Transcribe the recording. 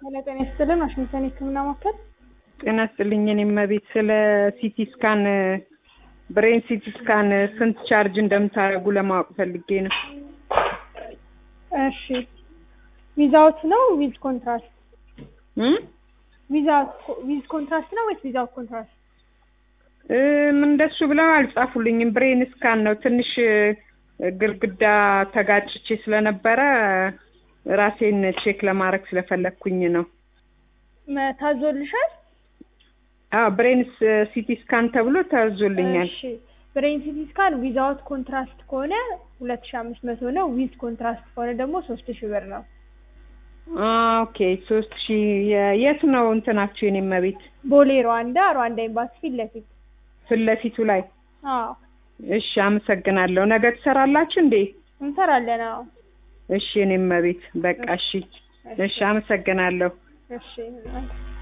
ሄሎ ጤና ይስጥልን ዋሽንግተን የህክምና ማዕከል ጤና ይስጥልኝ። እኔም ቤት ስለ ሲቲ ስካን ብሬን ሲቲ ስካን ስንት ቻርጅ እንደምታደርጉ ለማወቅ ፈልጌ ነው። እሺ ዊዛውት ነው ዊዝ ኮንትራስት እም? ዊዛውት ዊዝ ኮንትራስት ነው ወይስ ዊዛውት ኮንትራስት እም፣ እንደሱ ብለው አልጻፉልኝም። ብሬን ስካን ነው። ትንሽ ግርግዳ ተጋጭቼ ስለነበረ ራሴን ቼክ ለማድረግ ስለፈለግኩኝ ነው። መ- ታዞልሻል አዎ ብሬን ሲቲ ስካን ተብሎ ታዞልኛል። እሺ ብሬን ሲቲ ስካን ዊዛውት ኮንትራስት ከሆነ ሁለት ሺ አምስት መቶ ነው ዊዝ ኮንትራስት ከሆነ ደግሞ ሶስት ሺ ብር ነው ኦኬ ሶስት ሺህ የ- የት ነው እንትናችሁ? የኔ መቤት ቦሌ ሩዋንዳ ሩዋንዳ ኤምባሲ ፊት ለፊት ፊት ለፊቱ ላይ አዎ እሺ፣ አመሰግናለሁ። ነገ ትሰራላችሁ እንዴ? እንሰራለን አዎ እሺ፣ የኔ መቤት በቃ እሺ፣ እሺ፣ አመሰግናለሁ። እሺ